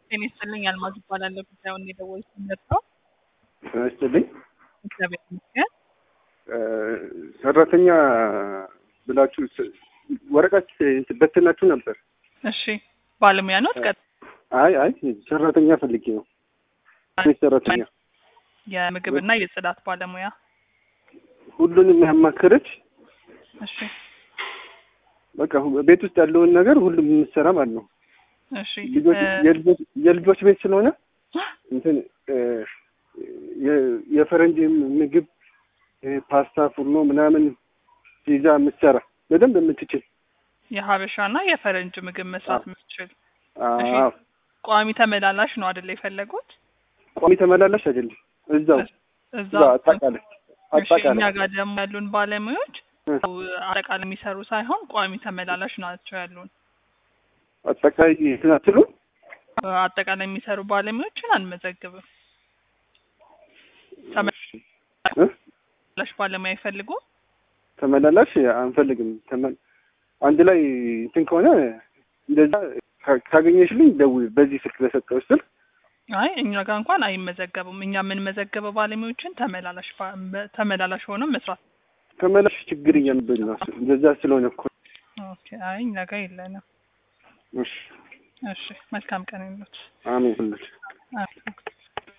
ጤና ይስጥልኝ አልማዝ እባላለሁ። ጉዳዩን የደወልኩት መጥተው ይስጥልኝ እግዚአብሔር ይመስገን። ሰራተኛ ብላችሁ ስ- ወረቀት በትናችሁ ነበር። እሺ ባለሙያ ነው ቀጥ አይ አይ ሰራተኛ ፈልጌ ነው። ሴት ሰራተኛ የምግብና የጽዳት ባለሙያ ሁሉንም ያማከረች እሺ በቃ ሁ- ቤት ውስጥ ያለውን ነገር ሁሉም የምትሰራ ማለት ነው። እሺ ልጆች እ፣ የልጆች የልጆች ቤት ስለሆነ እንትን እ፣ የ- የፈረንጅ ምግብ እ፣ ፓስታ፣ ፉርኖ ምናምን ይዛ የምትሰራ በደንብ የምትችል የሀበሻና የፈረንጅ ምግብ መስራት አዎ። የምትችል አዎ። ቋሚ ተመላላሽ ነው አይደለ የፈለጉት? ቋሚ ተመላላሽ አይደለም። እዛው እዛ እዛው አጠቃላይ እሺ እኛ አጠቃላይ ጋር ደግሞ ያሉን ባለሙያዎች እ፣ አጠቃላይ የሚሰሩ ሳይሆን ቋሚ ተመላላሽ ናቸው ያሉን። አጠቃላይ እንትን አትሉ አጠቃላይ የሚሰሩ ባለሙያዎችን አንመዘግብም። እ? ተመላላሽ ባለሙያ ይፈልጉ። ተመላላሽ አንፈልግም። ተመ- አንድ ላይ እንትን ከሆነ እንደዛ ካ- ካገኘሽልኝ ደውዪ። በዚህ ስልክ በሰጠው ስልክ አይ እኛ ጋር እንኳን አይመዘገቡም። እኛ የምንመዘገበው ባለሙያዎችን ተመላላሽ ባ- በ- ተመላላሽ ሆነው መስራት። ተመላሽ ችግር እያምብን ነው። እንደዛ ስለሆነ እኮ ኦኬ አይ እኛ ጋር የለንም። እሺ፣ እሺ መልካም ቀን ይሉት። አሜን ሁላችሁ አሜን።